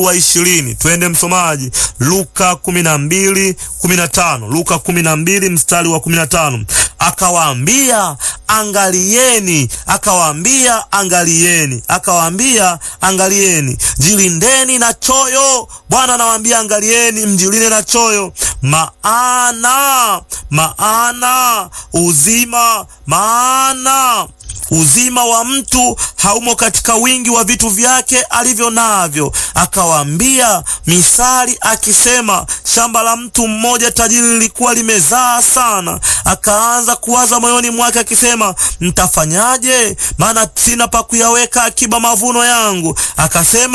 wa ishirini. Twende msomaji, Luka kumi na mbili kumi na tano Luka kumi na mbili mstari wa kumi na tano Akawaambia, angalieni, akawaambia, angalieni, akawaambia, angalieni, jilindeni na choyo. Bwana anawaambia angalieni, mjilinde na choyo, maana maana uzima maana uzima wa mtu haumo katika wingi wa vitu vyake alivyo navyo. Akawaambia misali akisema, shamba la mtu mmoja tajiri lilikuwa limezaa sana. Akaanza kuwaza moyoni mwake akisema, ntafanyaje? Maana sina pa kuyaweka akiba mavuno yangu. Akasema